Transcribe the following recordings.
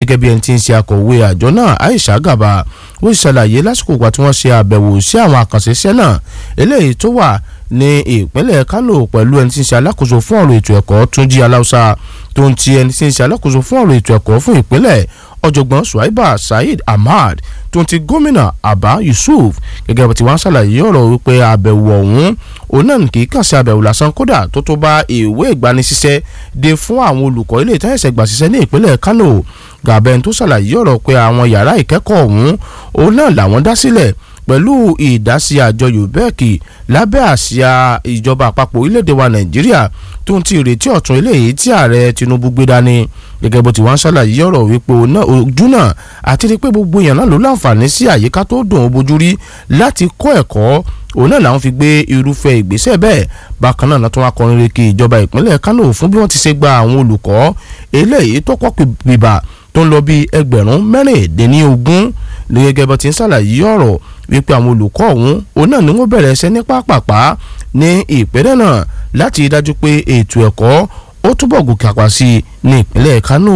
gẹ́gẹ́ bí ẹni tí ń ṣe akọ̀wé àjọ náà Aisha Gaba ó ṣàlàyé lásìkò ìgbà tí wọ́n ṣe àbẹ̀wò sí àwọn àkànṣe iṣẹ́ náà eléyìí tó wà ní ìpínlẹ̀ Kánò pẹ̀lú ẹni tí ń ṣe alákòóso fún ọ̀rọ̀ ètò ẹ̀kọ́ Túnjí Aláùsá tó ń ti ẹni tí ń ṣe alákòóso fún ọ̀rọ̀ ètò ẹ̀kọ́ fún ìpínlẹ̀ ọ̀jọ̀gbọ́n Suwaiba Saheed Ahmad tó ń ti gómìnà Abba Yusuf gẹ́gẹ́ bí tí wọ́n ṣàlàyé ọ̀rọ̀ wípé àbẹ̀wò ọ̀hún òun náà kì í kàn sí àbẹ̀wò lásán kódà tó tó bá ìwé ìgbanisíṣẹ́ dé fún àwọn olùkọ́ ilé ìtẹ́sẹ̀ gbà síṣẹ́ ní ìpínlẹ̀ Kánò gàbẹ́n tó ṣàlàyé ọ̀rọ̀ pé àwọn yàrá ìkẹ́kọ̀ọ́ ọ̀hún òun náà làwọn dá sílẹ̀ pẹ̀lú ìdásí àjọ UBEC lábẹ́ àsíá ìjọba àpapọ̀ orílẹ̀-èdè wa Nàìjíríà tó ń ti ìrètí ọ̀tun eléyìí tí ààrẹ Tinubu gbé dání gẹ́gẹ́ bó ti wá ń ṣàlàyé ọ̀rọ̀ wípé ojú náà àti rí pé gbogbo èèyàn náà ló láǹfààní sí àyíká tó dùn ó bójú rí láti kọ́ ẹ̀kọ́ òun náà làwọn fi gbé irúfẹ́ ìgbésẹ̀ bẹ́ẹ̀ bákan náà tó wá kọrin reke ìjọba ìpínlẹ̀ Kánò fún bí wọ́n ti ṣe gba àwọn olùkọ́ eléyìí tó kọ́ bìbà tó ń lọ bí ẹgbẹ̀rún mẹ́rìndínlógún ní gẹ́gẹ́ bó ti ń ṣàlàyé ọ̀rọ̀ wípé àwọn olùkọ́ ọ̀hún òun náà ni wọ́n bẹ̀rẹ̀ ẹsẹ̀ ní pápápá ní ìpínlẹ̀ náà láti dájú pé ètò ẹ̀kọ́ ó túbọ̀ gòkè àpá sí i ní ìpínlẹ̀ Kánò.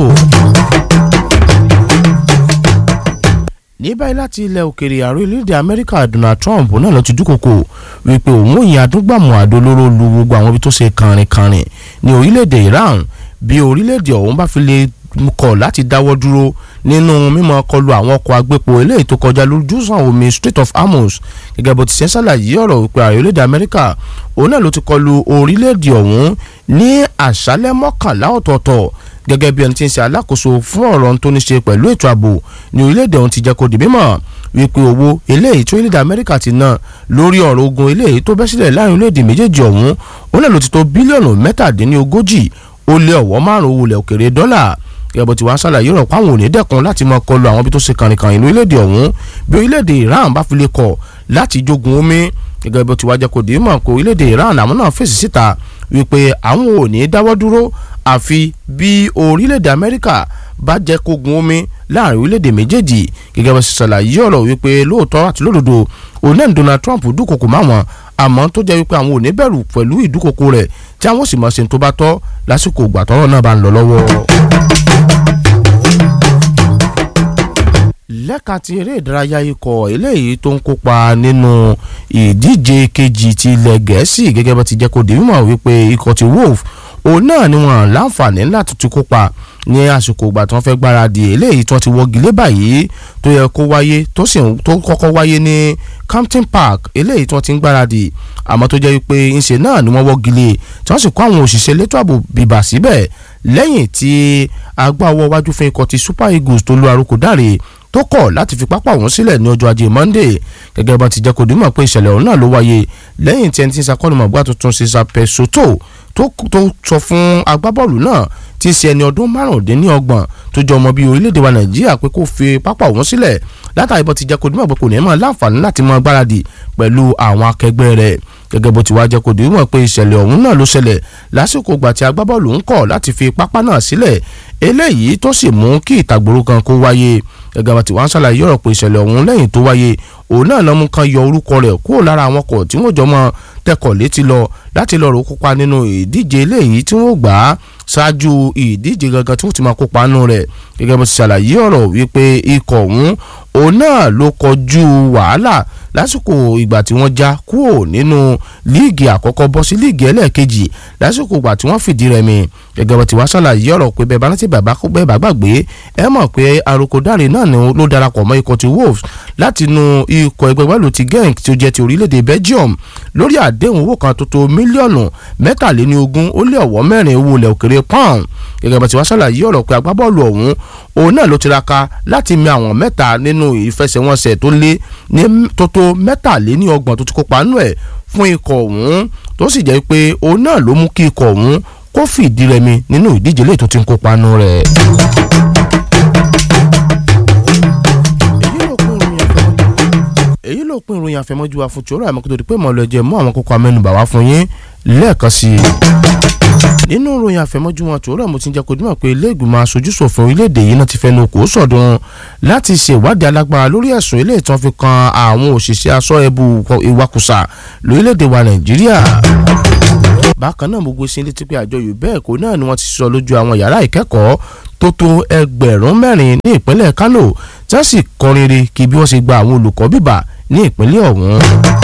ní báyìí láti ilẹ̀ òkèèrè ààrẹ orílẹ̀-èdè Amẹ́ríkà Donald Trump náà ló ti dúkòkò wípé òun òyìn adúgbàmù àdó olóró lu gbogbo àwọn ibi tó ṣe kànrìnkànrìn ní orílẹ̀-èdè Iran bí orílẹ̀-èdè ọ̀hún bá fi lè kọ̀ láti dáwọ́ dúró nínú mímọ́ kọlù àwọn ọkọ̀ agbépo eléyìí tó kọjá lójúsàn omi Strait of Hormuz gẹ́gẹ́ bó ti ṣe ń ṣàlàyé ọ̀rọ̀ wípé ààrẹ orílẹ̀-èdè Amẹ́ríkà òun náà ló ti kọlù orílẹ̀-èdè ọ̀hún ní àṣálẹ́ mọ́kànlá ọ̀tọ̀ọ̀tọ̀ gẹ́gẹ́ bí ẹni tí ń ṣe alákòóso fún ọ̀rọ̀ tó ní ṣe pẹ̀lú ètò ààbò ní orílẹ̀-èdè ọ̀hún ti jẹ́ kó di mímọ̀ wípé owó eléyìí tí orílẹ̀-èdè Amẹ́ríkà ti ná lórí ọ̀rọ̀ ogun eléyìí tó bẹ́ sílẹ̀ láàrin orílẹ̀-èdè méjèèjì ọ̀hún òun náà ló ti tó bílíọ̀nù mẹ́tàdínlógójì ó lé ọ̀wọ́ márùn-ún wulẹ̀ òkèrè dọ́là gẹ́gẹ́ tí wọ́n ṣàlàyé ọ̀rọ̀ páwọn ò ní dẹ́kun láti máa kọlu àwọn ibi tó ṣe kànìkàn inú orílẹ̀-èdè ọ̀hún bí orílẹ̀-èdè Iran bá fi lè kọ̀ láti jogun omi gẹ́gẹ́ bí ó ti wá jẹ́ kó dì í mọ̀ pé orílẹ̀-èdè Iran àwọn náà fèsì síta wípé àwọn ò ní dáwọ́ dúró àfi bí orílẹ̀-èdè Amẹ́ríkà bá jẹ́ kógun omi láàrin orílẹ̀-èdè méjèèjì gẹ́gẹ́ bí ó ti ṣàlàyé ọ̀rọ̀ wípé lóòótọ́ àti lódodo òun náà Donald Trump dúnkokò máwọn àmọ́ tó jẹ́ wípé àwọn ò ní bẹ̀rù pẹ̀lú ìdúnkokò rẹ̀ tí àwọn sì mọ̀ ṣe tó bá tọ́ lásìkò ìgbà tọ́rọ̀ náà bá ń lọ lọ́wọ́. lẹ́ka ti eré ìdárayá ikọ̀ eléyìí tó ń kópa nínú ìdíje kejì ti ilẹ̀ gẹ̀ẹ́sì gẹ́gẹ́ bá ti jẹ́ kó di mímọ̀ wípé ikọ̀ ti wolf òun náà ni wọ́n láǹfààní láti tún kópa ní àsìkò ìgbà tí wọ́n fẹ́ gbáradì eléyìí tí wọ́n ti wọ́gi lé báyìí tó yẹ kó wáyé tó sì tó kọ́kọ́ wáyé ní Campton Park eléyìí tí wọ́n ti ń gbáradì àmọ́ tó jẹ́ wípé ńṣe náà ni wọ́n wọ́gi lé tí wọ́n sì kó àwọn òṣìṣẹ́ elétò ààbò bìbà síbẹ̀ lẹ́yìn tí agbáwọ́ wájú fún ikọ̀ ti Super Eagles tó lu àrùkò dáre tó kọ̀ láti fi pápá òun sílẹ̀ ní ọjọ́ ajé Monday gẹ́gẹ́ bá ti jẹ́ kó dìímọ̀ pé ìṣẹ̀lẹ̀ ọ̀hún náà ló wáyé lẹ́yìn tí ẹni tí ń sakọ́nùmọ̀gbà tuntun ṣe Sapesoto tó sọ fún agbábọ́ọ̀lù náà tí í ṣe ẹni ọdún márùndínlọ́gbọ̀n tó jọ ọmọ bíi orílẹ̀-èdè wa Nàìjíríà pé kó fi pápá òun sílẹ̀ látàrí bó ti jẹ́ kó dìímọ̀ pé kò ní mọ̀ láǹfààní láti mọ gbáradì pẹ̀lú àwọn akẹgbẹ́ rẹ̀ gẹ́gẹ́ bó ti wá jẹ́ kó dìímọ̀ pé ìṣẹ̀lẹ̀ ọ̀hún náà ló ṣẹlẹ̀ lásìkò ìgbà tí agbábọ́ọ̀lù ń kọ̀ láti fi pápá náà sílẹ̀ eléyìí tó sì mú kí ìtàgbòrò kan kó wáyé gẹ́gẹ́ bá ti wá ń ṣàlàyé ọ̀rọ̀ pé ìṣẹ̀lẹ̀ ọ̀hún lẹ́yìn tó wáyé òun náà lọ́mú kan yọ orúkọ rẹ̀ kúrò lára àwọn ọkọ̀ tí wọ́n jọ mọ́ tẹkọ̀ létí lọ láti lọ́ọ́ rò kópa nínú ìdíje eléyìí tí wọ́n gbà á ṣáájú ìdíje gangan tí wọ́n ti máa kópa nínú rẹ̀ gẹ́gẹ́ bó ti ṣàlàyé ọ̀rọ̀ wípé ikọ̀ ọ̀hún òun náà ló kọjú wàhálà lásìkò ìgbà tí wọ́n já kúrò nínú líìgì àkọ́kọ́ bọ́ sí líìgì ẹlẹ́ẹ̀kejì lásìkò ìgbà tí wọ́n fìdí rẹmi gẹ́gẹ́ bó ti wá ṣàlàyé ọ̀rọ̀ pé bẹ́ẹ̀ bá rántí bàbá bẹ́ẹ̀ bá gbàgbé ẹ mọ̀ pé àròkọ dáre náà ni ló darapọ̀ mọ́ ikọ̀ ti wolves láti inú ikọ̀ ẹgbẹ́ wẹ́lú ti genk tí ó jẹ́ ti orílẹ̀-èdè belgium lórí àdéhùn owó kan tó tó mílíọ̀nù mẹ́tàléníogún ó lé ọ̀wọ́ mẹ́rin owó ilẹ̀ òkèrè pound gẹ́gẹ́ bó ti wá ṣàlàyé ọ̀rọ̀ pé agbábọ́ọ̀lù ọ̀hún òun náà ló tiraka láti mi àwọn mẹ́ta nínú ìfẹsẹ̀wọnsẹ̀ tó lé ní tó tó mẹ́tàléníọgbọ̀n tó ti kópa nù ẹ̀ fún ikọ̀ ọ̀hún tó sì jẹ́ pé òun náà ló mú kí ikọ̀ ọ̀hún kó fìdí rẹmi nínú ìdíje lè tó ti ń kópa nù rẹ̀. èyí ló pín ìròyìn àfẹmọ́jú wa fún tòrò àmọ́ kó tó di pé mọ̀ lọ jẹ́ mú àwọn kókó amẹ́nubà wá fún yín lẹ́ẹ̀kan sí i. nínú ìròyìn àfẹmọ́jú wọn tòrò mo ti ń jẹ́ kó dúnmọ̀ pé ilé ìgbìmọ̀ aṣojúṣòfin orílẹ̀-èdè yìí náà ti fẹnu kò sọ̀dún láti ṣe ìwádìí alágbára lórí ẹ̀sùn ilé ìtàn fi kan àwọn òṣìṣẹ́ aṣọ́ ẹbú ìwakùsà lórílẹ̀-èdè wa nàìjíríà bákan náà gbogbo sí létí pé àjọ UBEC náà ni wọ́n ti sọ lójú àwọn yàrá ìkẹ́kọ̀ọ́ tó tó ẹgbẹ̀rún mẹ́rin ní ìpínlẹ̀ Kano tí wọ́n sì kọrin re kí bí wọ́n ṣe gba àwọn olùkọ́ bíbà ní ìpínlẹ̀ ọ̀hún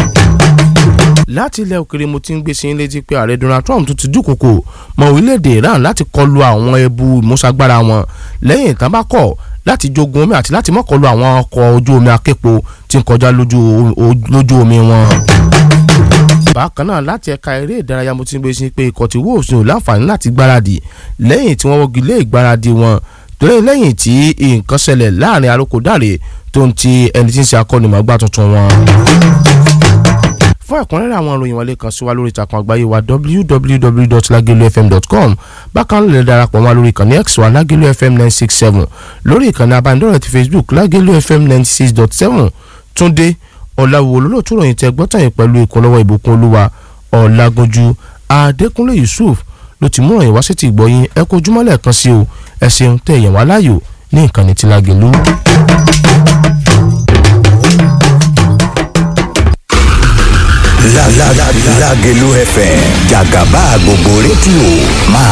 láti ilẹ̀ òkèrè mo ti ń gbé sí létí pé ààrẹ Donald Trump tún ti dúkòkò mọ́ orílẹ̀-èdè Iran láti kọlu àwọn ẹbu ìmúṣagbára wọn lẹ́yìn tán bá kọ̀ láti jogun omi àti láti mọ́kọlù àwọn ọkọ̀ ojú omi aképo tí ń kọjá lójú omi wọn. bákan náà láti ẹ̀ka eré ìdárayá mo ti ń gbé sí pé ikọ̀ tí Wolves ní ò láǹfààní láti gbáradì lẹ́yìn tí wọ́n wọ́gi lé ìgbáradì wọn torí lẹ́yìn tí nǹkan ṣẹlẹ̀ láàrin arókòdáre tó ń ti ẹni tí ń ṣe akọ́nimọ̀ọ́gbá tuntun wọn fún ẹ̀kúnrẹ́rẹ́ àwọn ìròyìn wọlé kan sí wa lórí ìtàkùn àgbáyé wa www.lagelufm.com bákan lè darapọ̀ mọ́ lórí ìkànnì x wa lagelu fm nine six seven lórí ìkànnì abánidọ́rẹ̀ ti facebook lagelu fm ninety six dot seven túndé ọ̀làwò olólùtú ròyìn tẹ gbọ́tàn yìí pẹ̀lú ìkúnlọ́wọ́ ìbùkún olúwa ọ̀làgúnjú adékúnlé yusuf ló ti mú ìròyìn wá sí ti gbọ́yìn ẹ kó ojúmọ́ lẹ́ẹ̀kan sí o ẹ ṣeun tẹ èèyàn wá láàyò ní ìkànnì ti lágẹ̀lú. Lágẹ̀lú FM jàgàbá gbogbo rédíò máa